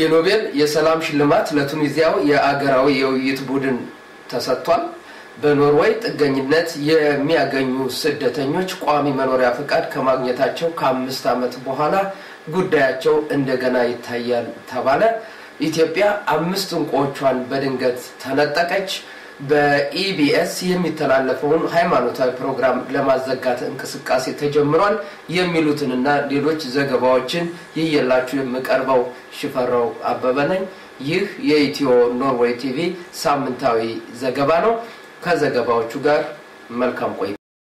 የኖቤል የሰላም ሽልማት ለቱኒዚያው የአገራዊ የውይይት ቡድን ተሰጥቷል። በኖርዌይ ጥገኝነት የሚያገኙ ስደተኞች ቋሚ መኖሪያ ፈቃድ ከማግኘታቸው ከአምስት ዓመት በኋላ ጉዳያቸው እንደገና ይታያል ተባለ። ኢትዮጵያ አምስት እንቁዎቿን በድንገት ተነጠቀች። በኢቢኤስ የሚተላለፈውን ሃይማኖታዊ ፕሮግራም ለማዘጋት እንቅስቃሴ ተጀምሯል። የሚሉትንና ሌሎች ዘገባዎችን ይየላችሁ የምቀርበው ሽፈራው አበበ ነኝ። ይህ የኢትዮ ኖርዌይ ቲቪ ሳምንታዊ ዘገባ ነው። ከዘገባዎቹ ጋር መልካም ቆይ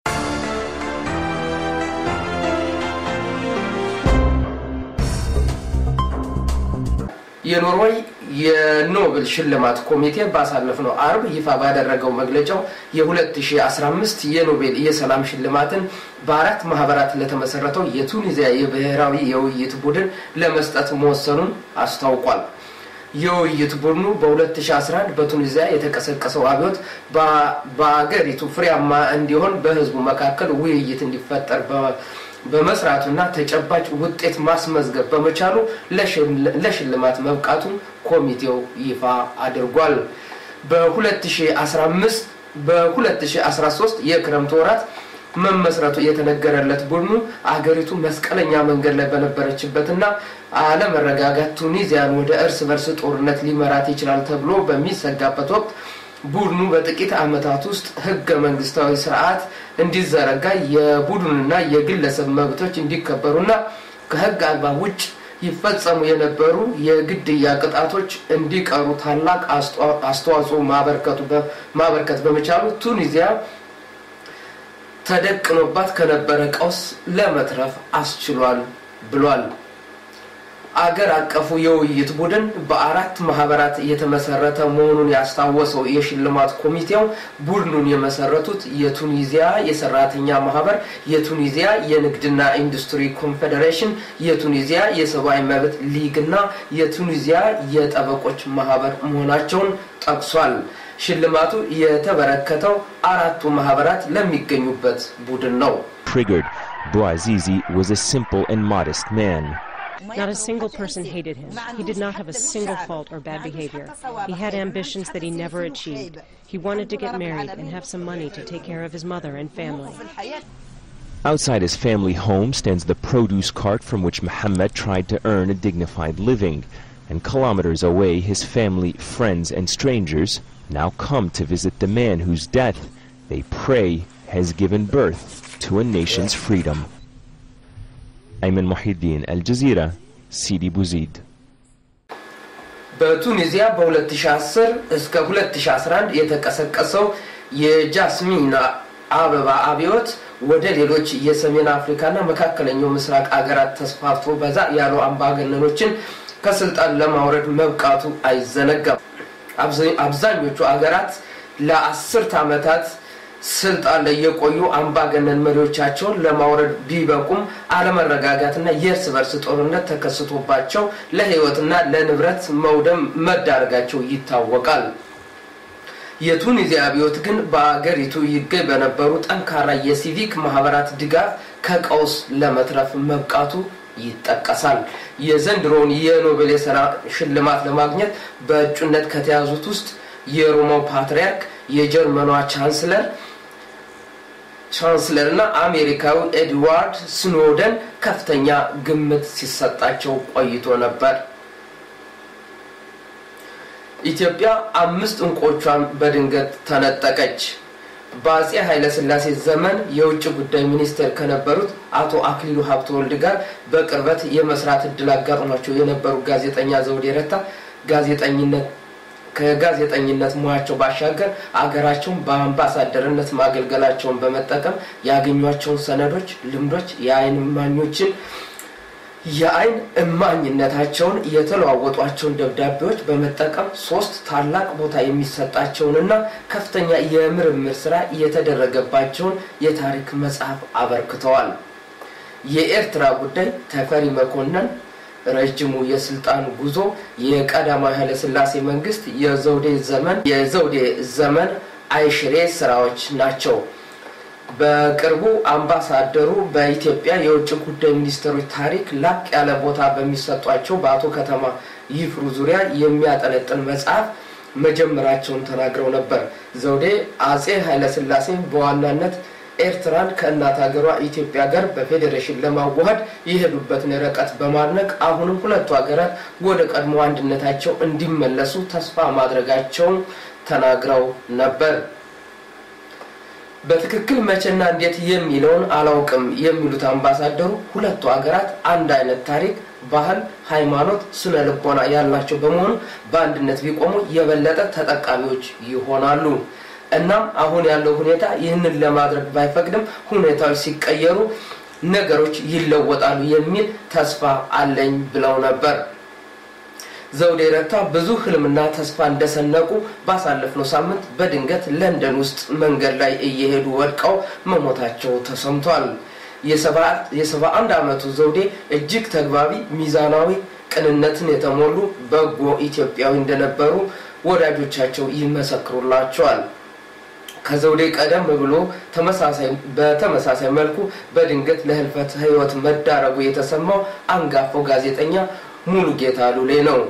የኖርዌይ የኖብል ሽልማት ኮሚቴ ባሳለፍነው አርብ ይፋ ባደረገው መግለጫው የ2015 የኖቤል የሰላም ሽልማትን በአራት ማህበራት ለተመሰረተው የቱኒዚያ የብሔራዊ የውይይት ቡድን ለመስጠት መወሰኑን አስታውቋል። የውይይት ቡድኑ በ2011 በቱኒዚያ የተቀሰቀሰው አብዮት በአገሪቱ ፍሬያማ እንዲሆን በህዝቡ መካከል ውይይት እንዲፈጠር በመስራቱና ተጨባጭ ውጤት ማስመዝገብ በመቻሉ ለሽልማት መብቃቱን ኮሚቴው ይፋ አድርጓል። በ2015 በ2013 የክረምት ወራት መመስረቱ የተነገረለት ቡድኑ አገሪቱ መስቀለኛ መንገድ ላይ በነበረችበትና አለመረጋጋት ቱኒዚያን ወደ እርስ በርስ ጦርነት ሊመራት ይችላል ተብሎ በሚሰጋበት ወቅት ቡድኑ በጥቂት ዓመታት ውስጥ ህገ መንግስታዊ ስርዓት እንዲዘረጋ የቡድንና የግለሰብ መብቶች እንዲከበሩና ከህግ አግባብ ውጭ ይፈጸሙ የነበሩ የግድያ ቅጣቶች እንዲቀሩ ታላቅ አስተዋጽኦ ማበርከት በመቻሉ ቱኒዚያ ተደቅኖባት ከነበረ ቀውስ ለመትረፍ አስችሏል ብሏል። አገር አቀፉ የውይይት ቡድን በአራት ማህበራት የተመሰረተ መሆኑን ያስታወሰው የሽልማት ኮሚቴው ቡድኑን የመሰረቱት የቱኒዚያ የሰራተኛ ማህበር፣ የቱኒዚያ የንግድና ኢንዱስትሪ ኮንፌዴሬሽን፣ የቱኒዚያ የሰብአዊ መብት ሊግ እና የቱኒዚያ የጠበቆች ማህበር መሆናቸውን ጠቅሷል። ሽልማቱ የተበረከተው አራቱ ማህበራት ለሚገኙበት ቡድን ነው። Triggered, Bouazizi was a simple and modest man. Not a single person hated him. He did not have a single fault or bad behavior. He had ambitions that he never achieved. He wanted to get married and have some money to take care of his mother and family. Outside his family home stands the produce cart from which Mohammed tried to earn a dignified living. And kilometers away, his family, friends, and strangers now come to visit the man whose death, they pray, has given birth to a nation's freedom. أيمن محي الدين الجزيرة سيدي بوزيد በቱኒዚያ በ2010 እስከ 2011 የተቀሰቀሰው የጃስሚን አበባ አብዮት ወደ ሌሎች የሰሜን አፍሪካና መካከለኛው ምስራቅ አገራት ተስፋፍቶ በዛ ያሉ አምባገነኖችን ከስልጣን ለማውረድ መብቃቱ አይዘነጋም። አብዛኞቹ አገራት ለአስርት ዓመታት ስልጣን ላይ የቆዩ አምባገነን መሪዎቻቸውን ለማውረድ ቢበቁም አለመረጋጋትና የእርስ በርስ ጦርነት ተከስቶባቸው ለሕይወትና ለንብረት መውደም መዳረጋቸው ይታወቃል። የቱኒዚያ አብዮት ግን በአገሪቱ ይገኝ በነበሩ ጠንካራ የሲቪክ ማህበራት ድጋፍ ከቀውስ ለመትረፍ መብቃቱ ይጠቀሳል። የዘንድሮውን የኖቤል የሰላም ሽልማት ለማግኘት በእጩነት ከተያዙት ውስጥ የሮማው ፓትርያርክ፣ የጀርመኗ ቻንስለር ቻንስለር እና አሜሪካዊ ኤድዋርድ ስኖደን ከፍተኛ ግምት ሲሰጣቸው ቆይቶ ነበር። ኢትዮጵያ አምስት እንቁዎቿን በድንገት ተነጠቀች። በአጼ ኃይለስላሴ ዘመን የውጭ ጉዳይ ሚኒስቴር ከነበሩት አቶ አክሊሉ ሀብተወልድ ጋር በቅርበት የመስራት እድል አጋጥሟቸው የነበሩ ጋዜጠኛ ዘውዴ ረታ ጋዜጠኝነት ከጋዜጠኝነት ሙያቸው ባሻገር አገራቸውን በአምባሳደርነት ማገልገላቸውን በመጠቀም ያገኟቸውን ሰነዶች፣ ልምዶች፣ የአይን እማኞችን የአይን እማኝነታቸውን የተለዋወጧቸውን ደብዳቤዎች በመጠቀም ሶስት ታላቅ ቦታ የሚሰጣቸውንና ከፍተኛ የምርምር ስራ የተደረገባቸውን የታሪክ መጽሐፍ አበርክተዋል። የኤርትራ ጉዳይ ተፈሪ መኮንን ረጅሙ የስልጣን ጉዞ የቀዳማዊ ኃይለስላሴ መንግስት የዘውዴ ዘመን የዘውዴ ዘመን አይሽሬ ስራዎች ናቸው። በቅርቡ አምባሳደሩ በኢትዮጵያ የውጭ ጉዳይ ሚኒስትሮች ታሪክ ላቅ ያለ ቦታ በሚሰጧቸው በአቶ ከተማ ይፍሩ ዙሪያ የሚያጠነጥን መጽሐፍ መጀመራቸውን ተናግረው ነበር። ዘውዴ አጼ ኃይለስላሴ በዋናነት ኤርትራን ከእናት ሀገሯ ኢትዮጵያ ጋር በፌዴሬሽን ለማዋሃድ የሄዱበትን ርቀት በማድነቅ አሁንም ሁለቱ ሀገራት ወደ ቀድሞ አንድነታቸው እንዲመለሱ ተስፋ ማድረጋቸውን ተናግረው ነበር። በትክክል መቼና እንዴት የሚለውን አላውቅም የሚሉት አምባሳደሩ ሁለቱ ሀገራት አንድ አይነት ታሪክ፣ ባህል፣ ሃይማኖት፣ ስነ ልቦና ያላቸው በመሆኑ በአንድነት ቢቆሙ የበለጠ ተጠቃሚዎች ይሆናሉ። እናም አሁን ያለው ሁኔታ ይህንን ለማድረግ ባይፈቅድም ሁኔታዎች ሲቀየሩ ነገሮች ይለወጣሉ የሚል ተስፋ አለኝ ብለው ነበር። ዘውዴ ረታ ብዙ ህልምና ተስፋ እንደሰነቁ ባሳለፍነው ሳምንት በድንገት ለንደን ውስጥ መንገድ ላይ እየሄዱ ወድቀው መሞታቸው ተሰምቷል። የሰባ አንድ ዓመቱ ዘውዴ እጅግ ተግባቢ፣ ሚዛናዊ፣ ቅንነትን የተሞሉ በጎ ኢትዮጵያዊ እንደነበሩ ወዳጆቻቸው ይመሰክሩላቸዋል። ከዘውዴ ቀደም ብሎ በተመሳሳይ መልኩ በድንገት ለህልፈት ህይወት መዳረጉ የተሰማው አንጋፋው ጋዜጠኛ ሙሉጌታ ሉሌ ነው።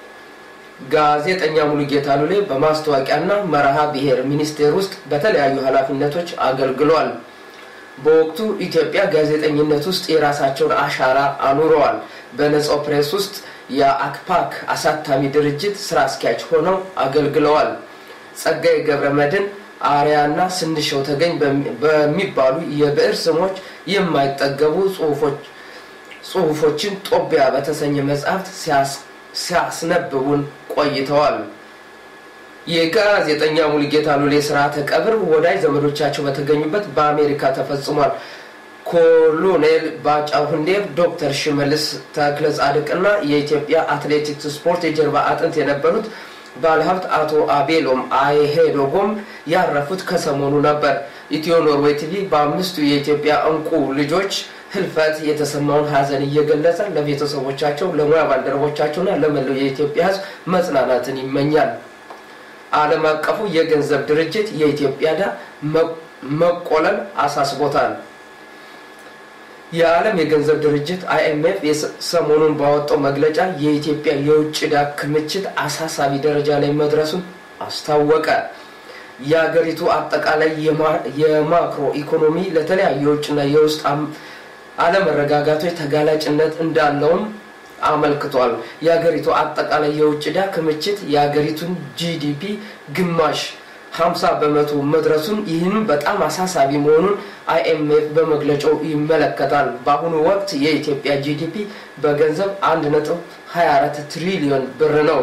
ጋዜጠኛ ሙሉጌታ ሉሌ በማስታወቂያና መርሃ ብሔር ሚኒስቴር ውስጥ በተለያዩ ኃላፊነቶች አገልግሏል። በወቅቱ ኢትዮጵያ ጋዜጠኝነት ውስጥ የራሳቸውን አሻራ አኑረዋል። በነጻው ፕሬስ ውስጥ የአክፓክ አሳታሚ ድርጅት ስራ አስኪያጅ ሆነው አገልግለዋል። ጸጋዬ ገብረ መድን አርያና ስንሸው ተገኝ በሚባሉ የብዕር ስሞች የማይጠገቡ ጽሁፎችን ጦቢያ በተሰኘ መጽሐፍት ሲያስነብቡን ቆይተዋል። የጋዜጠኛ ሙሉጌታ ሉሌ ስርዓተ ቀብር ወዳጅ ዘመዶቻቸው በተገኙበት በአሜሪካ ተፈጽሟል። ኮሎኔል ባጫ ሁንዴር፣ ዶክተር ሽመልስ ተክለ ጻድቅና የኢትዮጵያ አትሌቲክስ ስፖርት የጀርባ አጥንት የነበሩት ባለሀብት አቶ አቤሎም አይሄዶጎም ያረፉት ከሰሞኑ ነበር። ኢትዮ ኖርዌይ ቲቪ በአምስቱ የኢትዮጵያ እንቁ ልጆች ህልፈት የተሰማውን ሀዘን እየገለጸ ለቤተሰቦቻቸው፣ ለሙያ ባልደረቦቻቸውና ለመላው የኢትዮጵያ ሕዝብ መጽናናትን ይመኛል። ዓለም አቀፉ የገንዘብ ድርጅት የኢትዮጵያ ዕዳ መቆለል አሳስቦታል። የዓለም የገንዘብ ድርጅት አይኤምኤፍ ሰሞኑን ባወጣው መግለጫ የኢትዮጵያ የውጭ ዕዳ ክምችት አሳሳቢ ደረጃ ላይ መድረሱን አስታወቀ። የሀገሪቱ አጠቃላይ የማክሮ ኢኮኖሚ ለተለያዩ የውጭና የውስጥ አለመረጋጋቶች ተጋላጭነት እንዳለውም አመልክቷል። የሀገሪቱ አጠቃላይ የውጭ ዕዳ ክምችት የሀገሪቱን ጂዲፒ ግማሽ 50 በመቶ መድረሱን ይህንም በጣም አሳሳቢ መሆኑን አይኤምኤፍ በመግለጫው ይመለከታል። በአሁኑ ወቅት የኢትዮጵያ ጂዲፒ በገንዘብ 1.24 ትሪሊዮን ብር ነው።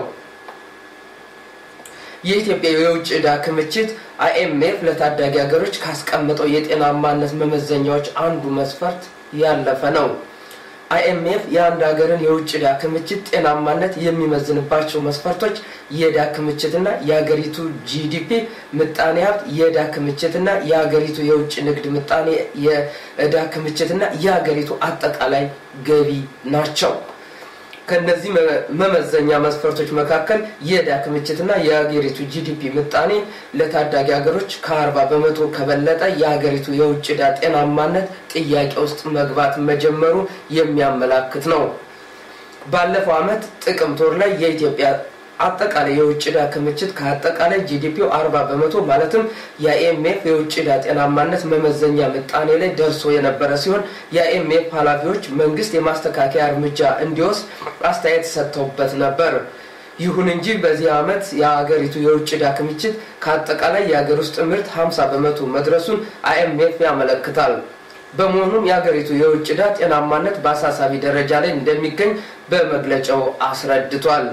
የኢትዮጵያ የውጭ ዕዳ ክምችት አይኤምኤፍ ለታዳጊ ሀገሮች ካስቀመጠው የጤናማነት መመዘኛዎች አንዱ መስፈርት ያለፈ ነው። አይኤምኤፍ የአንድ ሀገርን የውጭ ዕዳ ክምችት ጤናማነት የሚመዝንባቸው መስፈርቶች የዕዳ ክምችትና የሀገሪቱ ጂዲፒ ምጣኔ ሀብት፣ የዕዳ ክምችትና የሀገሪቱ የውጭ ንግድ ምጣኔ፣ የዕዳ ክምችትና የሀገሪቱ አጠቃላይ ገቢ ናቸው። ከነዚህ መመዘኛ መስፈርቶች መካከል የዕዳ ክምችትና የሀገሪቱ ጂዲፒ ምጣኔ ለታዳጊ ሀገሮች ከአርባ በመቶ ከበለጠ የሀገሪቱ የውጭ ዕዳ ጤናማነት ጥያቄ ውስጥ መግባት መጀመሩ የሚያመላክት ነው። ባለፈው ዓመት ጥቅምት ወር ላይ የኢትዮጵያ አጠቃላይ የውጭ ዕዳ ክምችት ከአጠቃላይ ጂዲፒው አርባ በመቶ ማለትም የአይኤምኤፍ የውጭ ዕዳ ጤናማነት መመዘኛ ምጣኔ ላይ ደርሶ የነበረ ሲሆን የአይኤምኤፍ ኃላፊዎች መንግስት የማስተካከያ እርምጃ እንዲወስድ አስተያየት ሰጥተውበት ነበር። ይሁን እንጂ በዚህ ዓመት የሀገሪቱ የውጭ ዕዳ ክምችት ከአጠቃላይ የሀገር ውስጥ ምርት 50 በመቶ መድረሱን አይኤምኤፍ ያመለክታል። በመሆኑም የሀገሪቱ የውጭ ዕዳ ጤናማነት በአሳሳቢ ደረጃ ላይ እንደሚገኝ በመግለጫው አስረድቷል።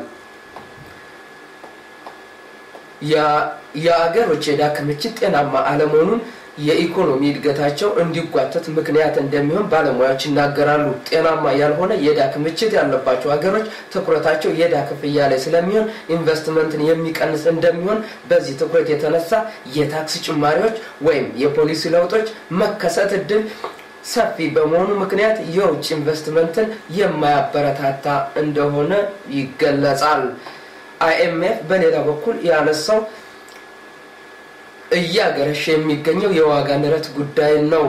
የአገሮች የዕዳ ክምችት ጤናማ አለመሆኑን የኢኮኖሚ እድገታቸው እንዲጓተት ምክንያት እንደሚሆን ባለሙያዎች ይናገራሉ። ጤናማ ያልሆነ የዕዳ ክምችት ያለባቸው ሀገሮች ትኩረታቸው የዕዳ ክፍያ ላይ ስለሚሆን ኢንቨስትመንትን የሚቀንስ እንደሚሆን፣ በዚህ ትኩረት የተነሳ የታክስ ጭማሪዎች ወይም የፖሊሲ ለውጦች መከሰት እድል ሰፊ በመሆኑ ምክንያት የውጭ ኢንቨስትመንትን የማያበረታታ እንደሆነ ይገለጻል። አይኤምኤፍ በሌላ በኩል ያነሳው እያገረሸ የሚገኘው የዋጋ ንረት ጉዳይ ነው።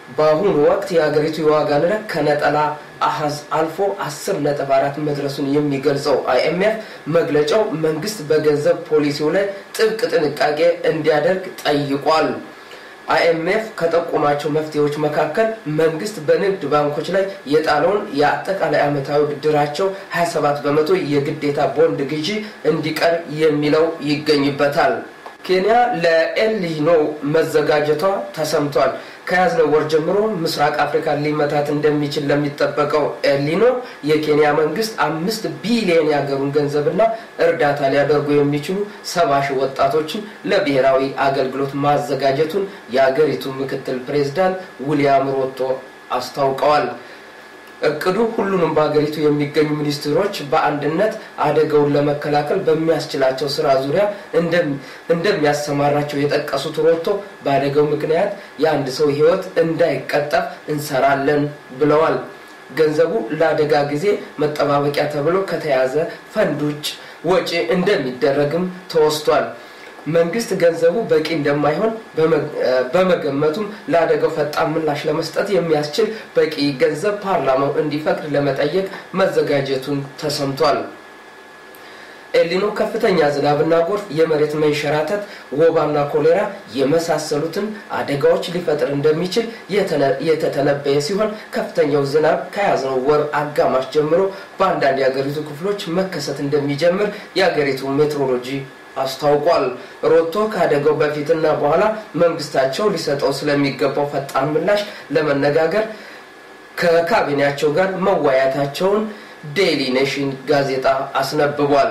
በአሁኑ ወቅት የሀገሪቱ የዋጋ ንረት ከነጠላ አሀዝ አልፎ አስር ነጥብ አራት መድረሱን የሚገልጸው አይኤምኤፍ መግለጫው መንግስት በገንዘብ ፖሊሲው ላይ ጥብቅ ጥንቃቄ እንዲያደርግ ጠይቋል። አይኤምኤፍ ከጠቆማቸው መፍትሄዎች መካከል መንግስት በንግድ ባንኮች ላይ የጣለውን የአጠቃላይ ዓመታዊ ብድራቸው 27 በመቶ የግዴታ ቦንድ ግዢ እንዲቀር የሚለው ይገኝበታል። ኬንያ ለኤልኒኖ መዘጋጀቷ ተሰምቷል። ከያዝነው ወር ጀምሮ ምስራቅ አፍሪካን ሊመታት እንደሚችል ለሚጠበቀው ኤልኒኖ የኬንያ መንግስት አምስት ቢሊዮን የሀገሩን ገንዘብና እርዳታ ሊያደርጉ የሚችሉ ሰባ ሺህ ወጣቶችን ለብሔራዊ አገልግሎት ማዘጋጀቱን የሀገሪቱ ምክትል ፕሬዝዳንት ዊሊያም ሮቶ አስታውቀዋል። እቅዱ ሁሉንም በሀገሪቱ የሚገኙ ሚኒስትሮች በአንድነት አደጋውን ለመከላከል በሚያስችላቸው ስራ ዙሪያ እንደሚያሰማራቸው የጠቀሱት ሮቶ በአደጋው ምክንያት የአንድ ሰው ሕይወት እንዳይቀጠፍ እንሰራለን ብለዋል። ገንዘቡ ለአደጋ ጊዜ መጠባበቂያ ተብሎ ከተያዘ ፈንድ ውጭ ወጪ እንደሚደረግም ተወስቷል። መንግስት ገንዘቡ በቂ እንደማይሆን በመገመቱም ለአደጋው ፈጣን ምላሽ ለመስጠት የሚያስችል በቂ ገንዘብ ፓርላማው እንዲፈቅድ ለመጠየቅ መዘጋጀቱን ተሰምቷል። ኤሊኖ ከፍተኛ ዝናብና ጎርፍ፣ የመሬት መንሸራተት፣ ወባና ኮሌራ የመሳሰሉትን አደጋዎች ሊፈጥር እንደሚችል የተተነበየ ሲሆን ከፍተኛው ዝናብ ከያዝነው ወር አጋማሽ ጀምሮ በአንዳንድ የሀገሪቱ ክፍሎች መከሰት እንደሚጀምር የሀገሪቱ ሜትሮሎጂ አስታውቋል። ሮቶ ከአደጋው በፊትና በኋላ መንግስታቸው ሊሰጠው ስለሚገባው ፈጣን ምላሽ ለመነጋገር ከካቢኔያቸው ጋር መወያየታቸውን ዴይሊ ኔሽን ጋዜጣ አስነብቧል።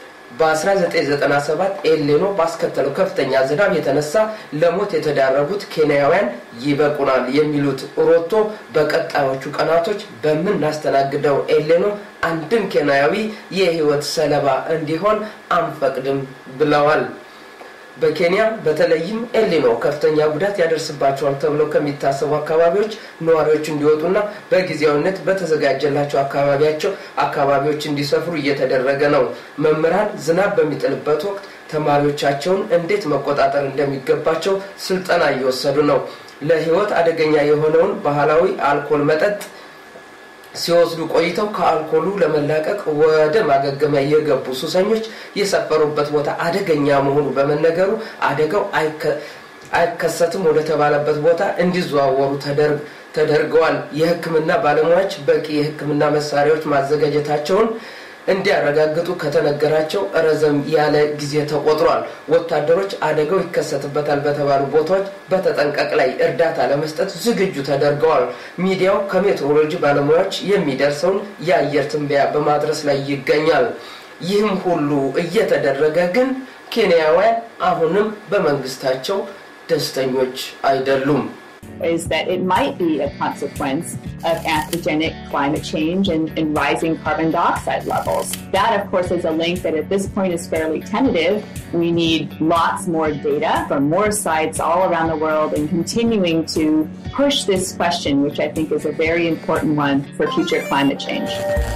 በ1997 ኤሌኖ ባስከተለው ከፍተኛ ዝናብ የተነሳ ለሞት የተዳረጉት ኬንያውያን ይበቁናል የሚሉት ሮቶ በቀጣዮቹ ቀናቶች በምናስተናግደው ኤሌኖ አንድም ኬንያዊ የህይወት ሰለባ እንዲሆን አንፈቅድም ብለዋል። በኬንያ በተለይም ኤሊኖ ከፍተኛ ጉዳት ያደርስባቸዋል ተብለው ከሚታሰቡ አካባቢዎች ነዋሪዎች እንዲወጡና በጊዜያዊነት በተዘጋጀላቸው አካባቢያቸው አካባቢዎች እንዲሰፍሩ እየተደረገ ነው። መምህራን ዝናብ በሚጥልበት ወቅት ተማሪዎቻቸውን እንዴት መቆጣጠር እንደሚገባቸው ስልጠና እየወሰዱ ነው። ለህይወት አደገኛ የሆነውን ባህላዊ አልኮል መጠጥ ሲወስዱ ቆይተው ከአልኮሉ ለመላቀቅ ወደ ማገገሚያ የገቡ ሱሰኞች የሰፈሩበት ቦታ አደገኛ መሆኑ በመነገሩ አደጋው አይከሰትም ወደ ተባለበት ቦታ እንዲዘዋወሩ ተደርገዋል። የሕክምና ባለሙያዎች በቂ የሕክምና መሳሪያዎች ማዘጋጀታቸውን እንዲያረጋግጡ ከተነገራቸው ረዘም ያለ ጊዜ ተቆጥሯል። ወታደሮች አደጋው ይከሰትበታል በተባሉ ቦታዎች በተጠንቀቅ ላይ እርዳታ ለመስጠት ዝግጁ ተደርገዋል። ሚዲያው ከሜትሮሎጂ ባለሙያዎች የሚደርሰውን የአየር ትንበያ በማድረስ ላይ ይገኛል። ይህም ሁሉ እየተደረገ ግን ኬንያውያን አሁንም በመንግስታቸው ደስተኞች አይደሉም። is that it might be a consequence of anthropogenic climate change and, and, rising carbon dioxide levels. That, of course, is a link that at this point is fairly tentative. We need lots more data from more sites all around the world and continuing to push this question, which I think is a very important one for future climate change.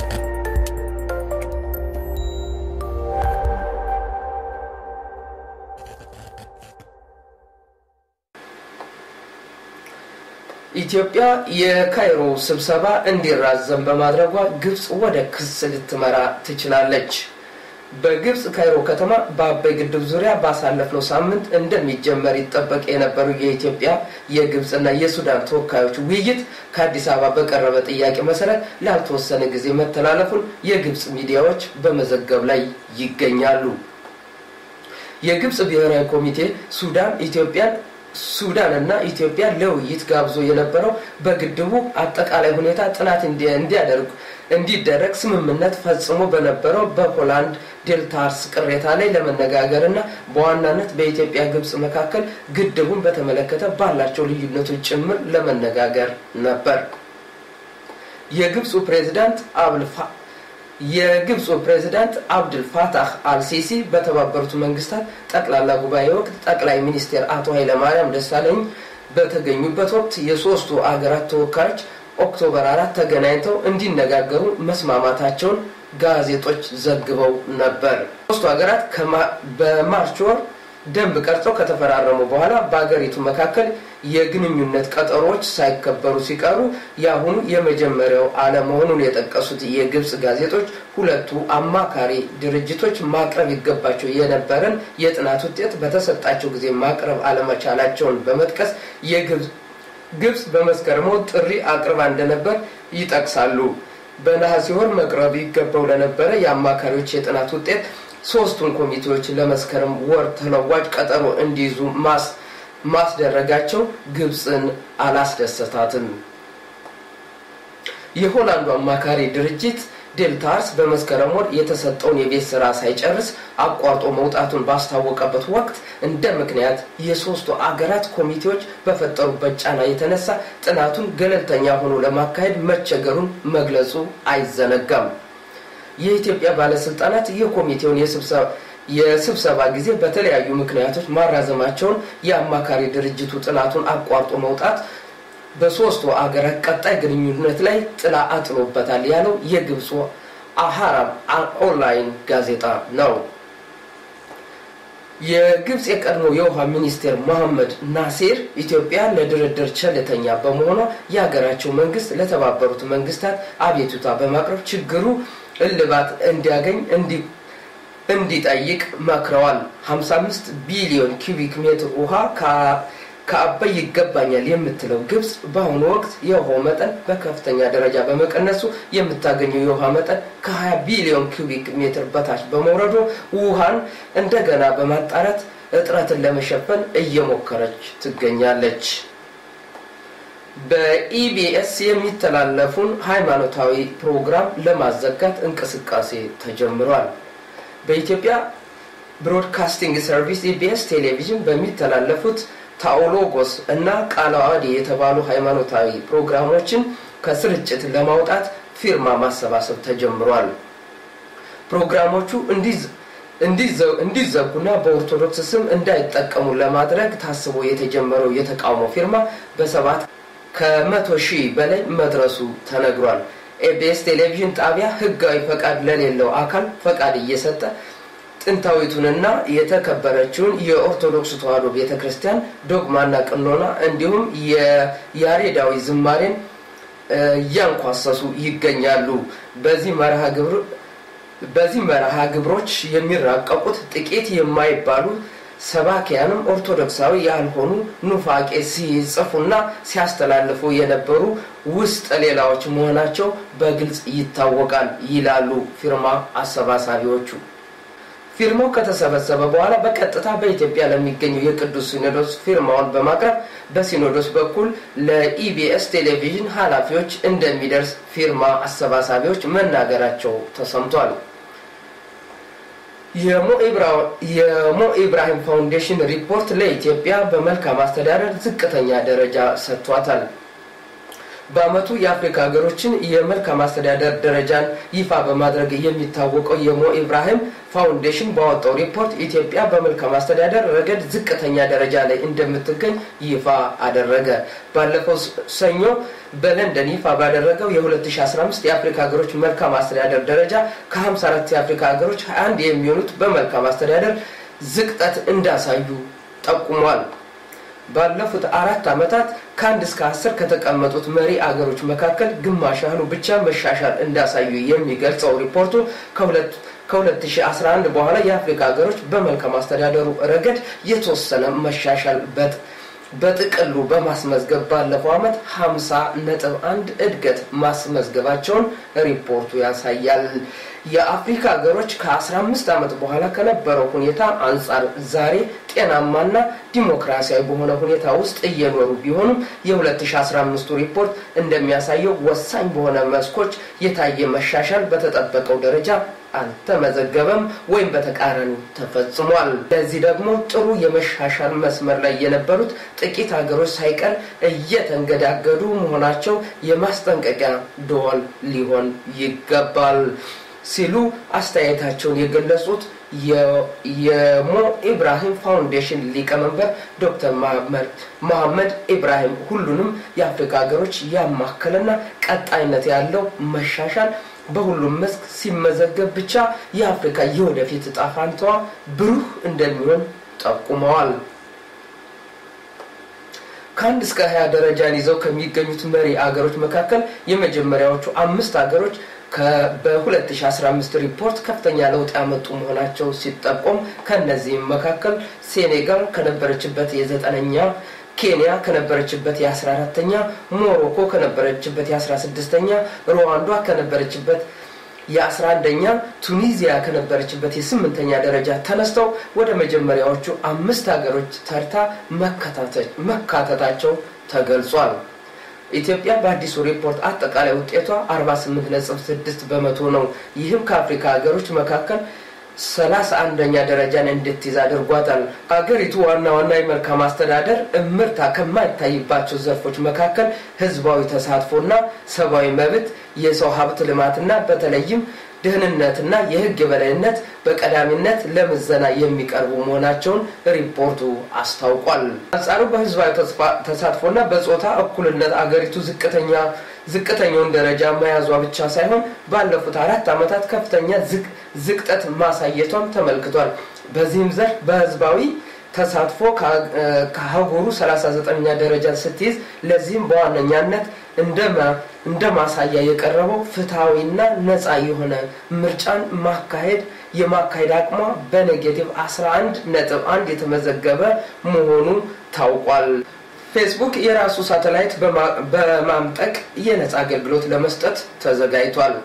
ኢትዮጵያ የካይሮ ስብሰባ እንዲራዘም በማድረጓ ግብፅ ወደ ክስ ልትመራ ትችላለች። በግብፅ ካይሮ ከተማ በአባይ ግድብ ዙሪያ ባሳለፍነው ሳምንት እንደሚጀመር ይጠበቅ የነበሩ የኢትዮጵያ የግብፅና የሱዳን ተወካዮች ውይይት ከአዲስ አበባ በቀረበ ጥያቄ መሰረት ላልተወሰነ ጊዜ መተላለፉን የግብፅ ሚዲያዎች በመዘገብ ላይ ይገኛሉ። የግብፅ ብሔራዊ ኮሚቴ ሱዳን ኢትዮጵያን ሱዳን እና ኢትዮጵያ ለውይይት ጋብዞ የነበረው በግድቡ አጠቃላይ ሁኔታ ጥናት እንዲያደርጉ እንዲደረግ ስምምነት ፈጽሞ በነበረው በሆላንድ ዴልታርስ ቅሬታ ላይ ለመነጋገር እና በዋናነት በኢትዮጵያ ግብፅ መካከል ግድቡን በተመለከተ ባላቸው ልዩነቶች ጭምር ለመነጋገር ነበር። የግብፁ ፕሬዚዳንት አብልፋ የግብፁ ፕሬዚዳንት አብድል ፋታህ አልሲሲ በተባበሩት መንግስታት ጠቅላላ ጉባኤ ወቅት ጠቅላይ ሚኒስትር አቶ ኃይለማርያም ደሳለኝ በተገኙበት ወቅት የሶስቱ አገራት ተወካዮች ኦክቶበር አራት ተገናኝተው እንዲነጋገሩ መስማማታቸውን ጋዜጦች ዘግበው ነበር። ሶስቱ ሀገራት በማርች ወር ደንብ ቀርጸው ከተፈራረሙ በኋላ በሀገሪቱ መካከል የግንኙነት ቀጠሮዎች ሳይከበሩ ሲቀሩ የአሁኑ የመጀመሪያው አለመሆኑን የጠቀሱት የግብፅ ጋዜጦች ሁለቱ አማካሪ ድርጅቶች ማቅረብ ይገባቸው የነበረን የጥናት ውጤት በተሰጣቸው ጊዜ ማቅረብ አለመቻላቸውን በመጥቀስ ግብፅ በመስከረም ጥሪ አቅርባ እንደነበር ይጠቅሳሉ። በነሐሴ ወር መቅረብ ይገባው ለነበረ የአማካሪዎች የጥናት ውጤት ሶስቱን ኮሚቴዎች ለመስከረም ወር ተለዋጭ ቀጠሮ እንዲይዙ ማስደረጋቸው ግብፅን አላስደሰታትም። የሆላንዱ አማካሪ ድርጅት ዴልታርስ በመስከረም ወር የተሰጠውን የቤት ስራ ሳይጨርስ አቋርጦ መውጣቱን ባስታወቀበት ወቅት እንደ ምክንያት የሶስቱ አገራት ኮሚቴዎች በፈጠሩበት ጫና የተነሳ ጥናቱን ገለልተኛ ሆኖ ለማካሄድ መቸገሩን መግለጹ አይዘነጋም። የኢትዮጵያ ባለስልጣናት የኮሚቴውን የስብሰባ ጊዜ በተለያዩ ምክንያቶች ማራዘማቸውን የአማካሪ ድርጅቱ ጥናቱን አቋርጦ መውጣት በሶስቱ አገራት ቀጣይ ግንኙነት ላይ ጥላ አጥሎበታል ያለው የግብፁ አሃራም ኦንላይን ጋዜጣ ነው። የግብፅ የቀድሞ የውሃ ሚኒስቴር መሐመድ ናሴር ኢትዮጵያ ለድርድር ቸልተኛ በመሆኗ የሀገራቸው መንግስት ለተባበሩት መንግስታት አቤቱታ በማቅረብ ችግሩ እልባት እንዲያገኝ እንዲጠይቅ መክረዋል። 55 ቢሊዮን ኪዩቢክ ሜትር ውሃ ከአባይ ይገባኛል የምትለው ግብፅ በአሁኑ ወቅት የውሃው መጠን በከፍተኛ ደረጃ በመቀነሱ የምታገኘው የውሃ መጠን ከ20 ቢሊዮን ኪዩቢክ ሜትር በታች በመውረዱ ውሃን እንደገና በማጣራት እጥረትን ለመሸፈን እየሞከረች ትገኛለች። በኢቢኤስ የሚተላለፉን ሃይማኖታዊ ፕሮግራም ለማዘጋት እንቅስቃሴ ተጀምሯል። በኢትዮጵያ ብሮድካስቲንግ ሰርቪስ ኢቢኤስ ቴሌቪዥን በሚተላለፉት ታኦሎጎስ እና ቃለ ዓዋዲ የተባሉ ሃይማኖታዊ ፕሮግራሞችን ከስርጭት ለማውጣት ፊርማ ማሰባሰብ ተጀምሯል። ፕሮግራሞቹ እንዲዘጉና በኦርቶዶክስ ስም እንዳይጠቀሙ ለማድረግ ታስቦ የተጀመረው የተቃውሞ ፊርማ በሰባት ከመቶ ሺህ በላይ መድረሱ ተነግሯል። ኤቢኤስ ቴሌቪዥን ጣቢያ ህጋዊ ፈቃድ ለሌለው አካል ፈቃድ እየሰጠ ጥንታዊቱንና የተከበረችውን የኦርቶዶክስ ተዋሕዶ ቤተ ክርስቲያን ዶግማና ቅኖና እንዲሁም የያሬዳዊ ዝማሬን እያንኳሰሱ ይገኛሉ። በዚህ መርሃ ግብር በዚህ መርሃ ግብሮች የሚራቀቁት ጥቂት የማይባሉ ሰባኪያንም ኦርቶዶክሳዊ ያልሆኑ ኑፋቄ ሲጽፉና ሲያስተላልፉ የነበሩ ውስጥ ሌላዎች መሆናቸው በግልጽ ይታወቃል ይላሉ ፊርማ አሰባሳቢዎቹ። ፊርማው ከተሰበሰበ በኋላ በቀጥታ በኢትዮጵያ ለሚገኘው የቅዱስ ሲኖዶስ ፊርማውን በማቅረብ በሲኖዶስ በኩል ለኢቢኤስ ቴሌቪዥን ኃላፊዎች እንደሚደርስ ፊርማ አሰባሳቢዎች መናገራቸው ተሰምቷል። የሞ ኢብራሂም ፋውንዴሽን ሪፖርት ለኢትዮጵያ በመልካም አስተዳደር ዝቅተኛ ደረጃ ሰጥቷታል። በአመቱ የአፍሪካ ሀገሮችን የመልካም አስተዳደር ደረጃን ይፋ በማድረግ የሚታወቀው የሞ ኢብራሂም ፋውንዴሽን ባወጣው ሪፖርት ኢትዮጵያ በመልካም አስተዳደር ረገድ ዝቅተኛ ደረጃ ላይ እንደምትገኝ ይፋ አደረገ። ባለፈው ሰኞ በለንደን ይፋ ባደረገው የ2015 የአፍሪካ ሀገሮች መልካም አስተዳደር ደረጃ ከ54 የአፍሪካ ሀገሮች 21 የሚሆኑት በመልካም አስተዳደር ዝቅጠት እንዳሳዩ ጠቁሟል። ባለፉት አራት ዓመታት ከአንድ እስከ አስር ከተቀመጡት መሪ አገሮች መካከል ግማሽ ያህሉ ብቻ መሻሻል እንዳሳዩ የሚገልጸው ሪፖርቱ ከ2011 በኋላ የአፍሪካ ሀገሮች በመልካም አስተዳደሩ ረገድ የተወሰነ መሻሻል በጥቅሉ በማስመዝገብ ባለፈው ዓመት 50 ነጥብ አንድ እድገት ማስመዝገባቸውን ሪፖርቱ ያሳያል። የአፍሪካ ሀገሮች ከ15 ዓመት በኋላ ከነበረው ሁኔታ አንጻር ዛሬ ጤናማና ዲሞክራሲያዊ በሆነ ሁኔታ ውስጥ እየኖሩ ቢሆኑም የ2015ቱ ሪፖርት እንደሚያሳየው ወሳኝ በሆነ መስኮች የታየ መሻሻል በተጠበቀው ደረጃ አልተመዘገበም ወይም በተቃራኒ ተፈጽሟል። ለዚህ ደግሞ ጥሩ የመሻሻል መስመር ላይ የነበሩት ጥቂት ሀገሮች ሳይቀር እየተንገዳገዱ መሆናቸው የማስጠንቀቂያ ደወል ሊሆን ይገባል ሲሉ አስተያየታቸውን የገለጹት የሞ ኢብራሂም ፋውንዴሽን ሊቀመንበር ዶክተር መሐመድ ኢብራሂም ሁሉንም የአፍሪካ ሀገሮች ያማከለና ቀጣይነት ያለው መሻሻል በሁሉም መስክ ሲመዘገብ ብቻ የአፍሪካ የወደፊት እጣ ፋንታዋ ብሩህ እንደሚሆን ጠቁመዋል። ከአንድ እስከ ሀያ ደረጃን ይዘው ከሚገኙት መሪ አገሮች መካከል የመጀመሪያዎቹ አምስት አገሮች በ2015 ሪፖርት ከፍተኛ ለውጥ ያመጡ መሆናቸው ሲጠቆም ከእነዚህም መካከል ሴኔጋል ከነበረችበት የዘጠነኛ ኬንያ ከነበረችበት የአስራ አራተኛ ሞሮኮ ከነበረችበት የአስራ ስድስተኛ ሩዋንዷ ከነበረችበት የአስራ አንደኛ ቱኒዚያ ከነበረችበት የስምንተኛ ደረጃ ተነስተው ወደ መጀመሪያዎቹ አምስት ሀገሮች ተርታ መካተታቸው ተገልጿል። ኢትዮጵያ በአዲሱ ሪፖርት አጠቃላይ ውጤቷ 48.6 በመቶ ነው። ይህም ከአፍሪካ ሀገሮች መካከል ሰላሳ አንደኛ ደረጃን እንድትይዝ አድርጓታል። ሀገሪቱ ዋና ዋና የመልካም አስተዳደር እምርታ ከማይታይባቸው ዘርፎች መካከል ህዝባዊ ተሳትፎና ሰብአዊ መብት፣ የሰው ሀብት ልማትና በተለይም ደህንነትና የህግ የበላይነት በቀዳሚነት ለምዘና የሚቀርቡ መሆናቸውን ሪፖርቱ አስታውቋል። አንጻሩ በህዝባዊ ተሳትፎና በጾታ እኩልነት አገሪቱ ዝቅተኛ ዝቅተኛውን ደረጃ መያዟ ብቻ ሳይሆን ባለፉት አራት ዓመታት ከፍተኛ ዝቅጠት ማሳየቷም ተመልክቷል። በዚህም ዘርፍ በህዝባዊ ተሳትፎ ከአህጉሩ 39ኛ ደረጃ ስትይዝ ለዚህም በዋነኛነት እንደ ማሳያ የቀረበው ፍትሐዊና ነፃ የሆነ ምርጫን ማካሄድ የማካሄድ አቅሟ በኔጌቲቭ 11 ነጥብ 1 የተመዘገበ መሆኑ ታውቋል። ፌስቡክ የራሱ ሳተላይት በማምጠቅ የነፃ አገልግሎት ለመስጠት ተዘጋጅቷል።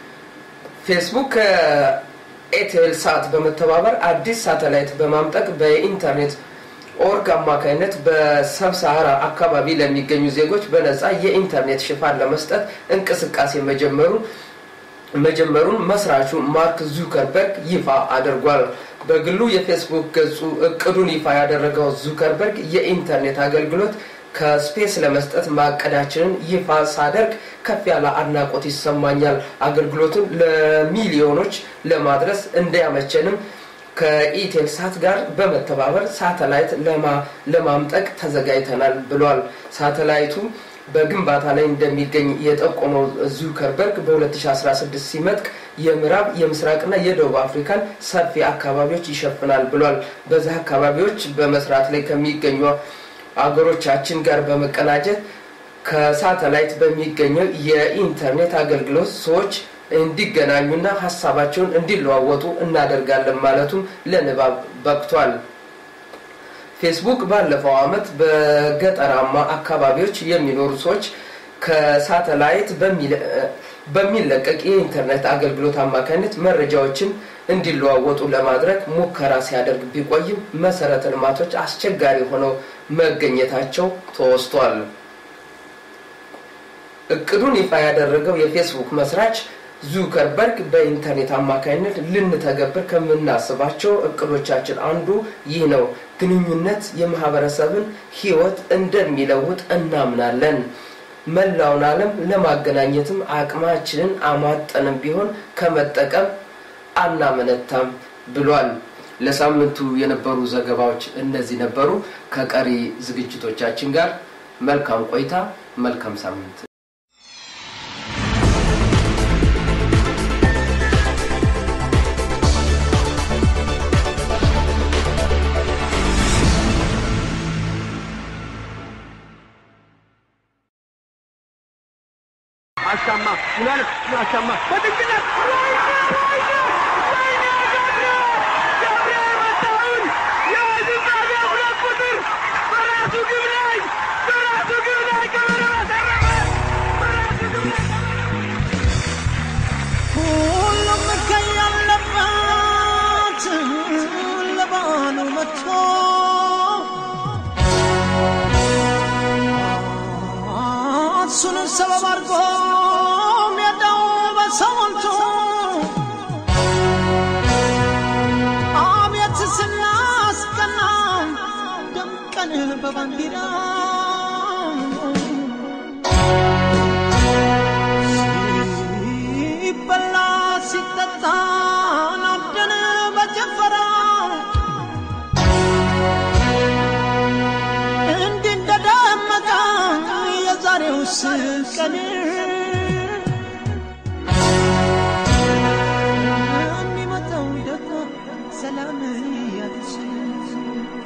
ፌስቡክ ከኤቴል ሳት በመተባበር አዲስ ሳተላይት በማምጠቅ በኢንተርኔት ኦርግ አማካኝነት በሰብሳሃራ አካባቢ ለሚገኙ ዜጎች በነፃ የኢንተርኔት ሽፋን ለመስጠት እንቅስቃሴ መጀመሩን መጀመሩን መስራቹ ማርክ ዙከርበርግ ይፋ አድርጓል። በግሉ የፌስቡክ ገጹ እቅዱን ይፋ ያደረገው ዙከርበርግ የኢንተርኔት አገልግሎት ከስፔስ ለመስጠት ማቀዳችንን ይፋ ሳደርግ ከፍ ያለ አድናቆት ይሰማኛል። አገልግሎቱን ለሚሊዮኖች ለማድረስ እንዲያመቸንም ከኢቴልሳት ጋር በመተባበር ሳተላይት ለማምጠቅ ተዘጋጅተናል ብሏል። ሳተላይቱ በግንባታ ላይ እንደሚገኝ የጠቆመው ዙከርበርግ በ2016 ሲመጥቅ የምዕራብ የምስራቅና የደቡብ አፍሪካን ሰፊ አካባቢዎች ይሸፍናል ብሏል። በዚህ አካባቢዎች በመስራት ላይ ከሚገኙ አገሮቻችን ጋር በመቀናጀት ከሳተላይት በሚገኘው የኢንተርኔት አገልግሎት ሰዎች እንዲገናኙና ሀሳባቸውን እንዲለዋወጡ እናደርጋለን ማለቱም ለንባብ በቅቷል። ፌስቡክ ባለፈው ዓመት በገጠራማ አካባቢዎች የሚኖሩ ሰዎች ከሳተላይት በሚለቀቅ የኢንተርኔት አገልግሎት አማካኝነት መረጃዎችን እንዲለዋወጡ ለማድረግ ሙከራ ሲያደርግ ቢቆይም መሰረተ ልማቶች አስቸጋሪ ሆነው መገኘታቸው ተወስቷል። እቅዱን ይፋ ያደረገው የፌስቡክ መስራች ዙከርበርግ በኢንተርኔት አማካኝነት ልንተገብር ከምናስባቸው እቅዶቻችን አንዱ ይህ ነው። ግንኙነት የማህበረሰብን ሕይወት እንደሚለውጥ እናምናለን። መላውን ዓለም ለማገናኘትም አቅማችንን አሟጠንም ቢሆን ከመጠቀም አናመነታም ብሏል። ለሳምንቱ የነበሩ ዘገባዎች እነዚህ ነበሩ። ከቀሪ ዝግጅቶቻችን ጋር መልካም ቆይታ፣ መልካም ሳምንት። አሻማ ምናልፍ አሻማ በድግነት ሁሉም ከያለበት ለባሉ መጥቶ እሱን ሰበብ አድርጎ ሜዳው በሰው ሞልቶ አቤት ስናስቀና ደምቀን በባንዲራ ሲበላ ሲጠጣ ናብደን በጭፈራ እንዲህ እንደደመቀ የዛሬው ቀን የሚመጣው ደግሞ ሰላም ያድርስ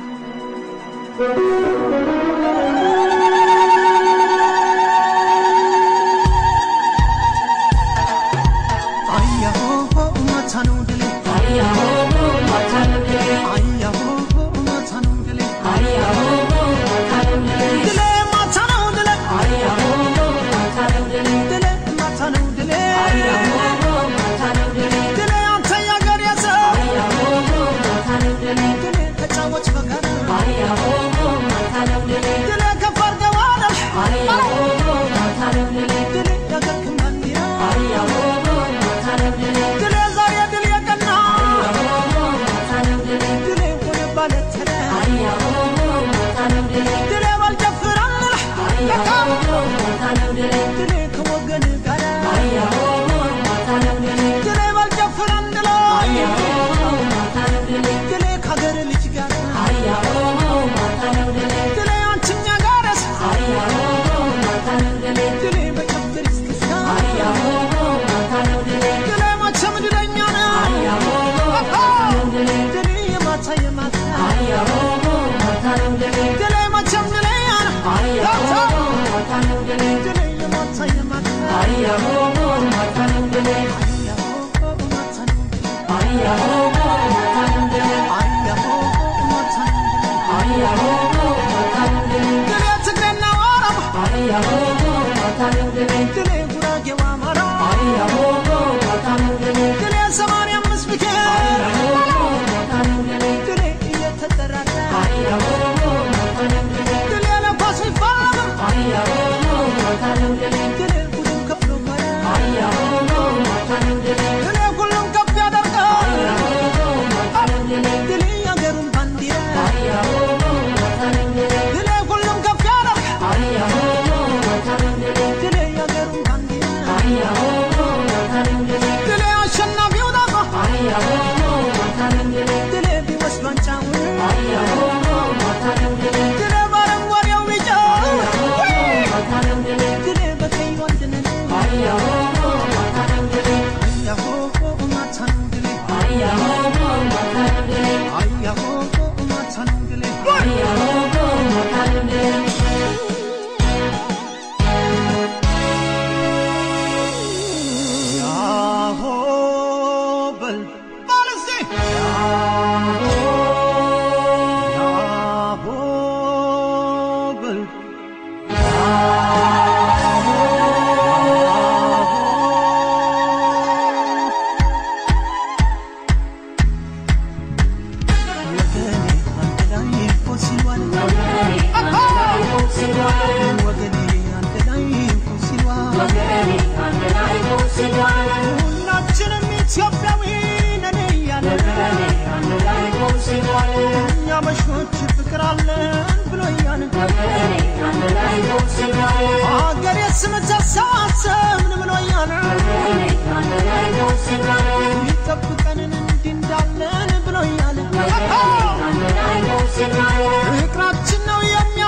ፍቅራችን ነው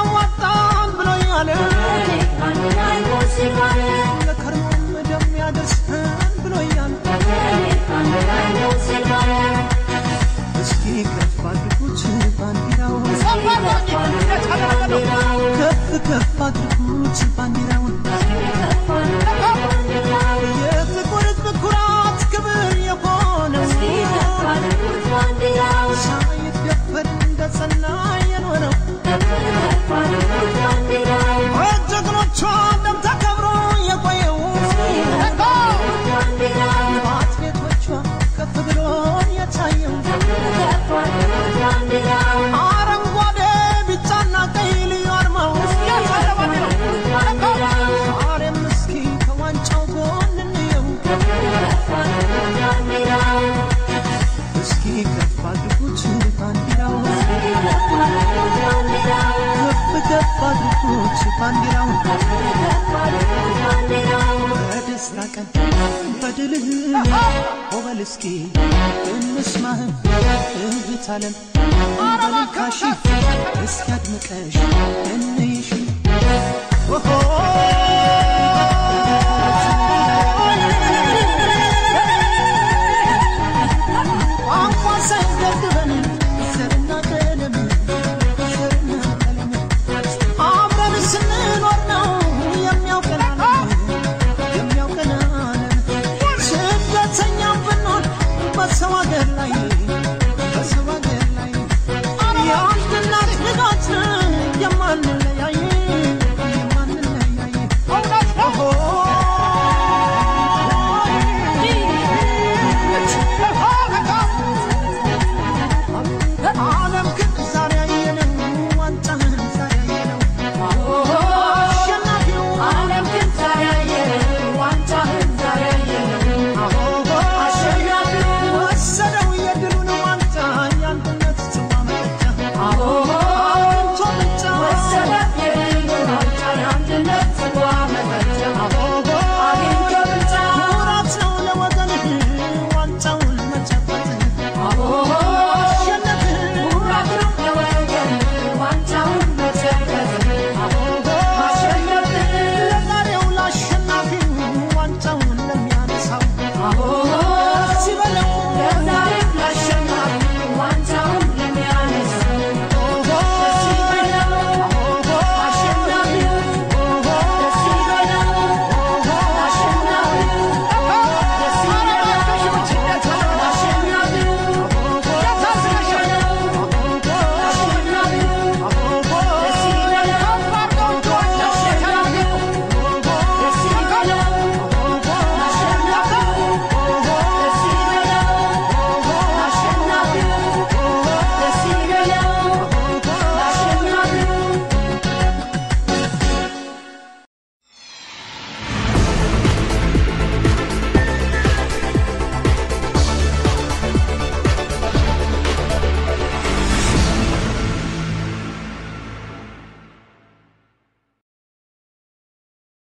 የሚያዋጣን ብሎኛል ለከርሞም እንደሚያደርሰን ብሎኛል እስኪ ከፍ አድርጉት ባንዲራውን ከፍ ከፍ አድርጉት ባንዲራውን የጥቁር ሕዝብ ኩራት ክብር የሆነው ሳይደፈር እንደጸና የኖረው በጀግኖቿ ደም ተከብሮ የቆየው በአትሌቶቿ ከፍ ብሎ የታየው አረንጓዴ ቢጫና ቀይ ልዩ አርማው ዛሬም እስኪ ከዋንጫው ጎን እንየው እስኪ ከፍ አድርጉት ባንዲራውን ከፍ ከፍ አድርጉት ባንዲራውን በደስታ ቀን በድልህ ኦበል እስኪ እንስማህ እህት ዓለም በልካሽ እስኪ አድምቀሽ እንየ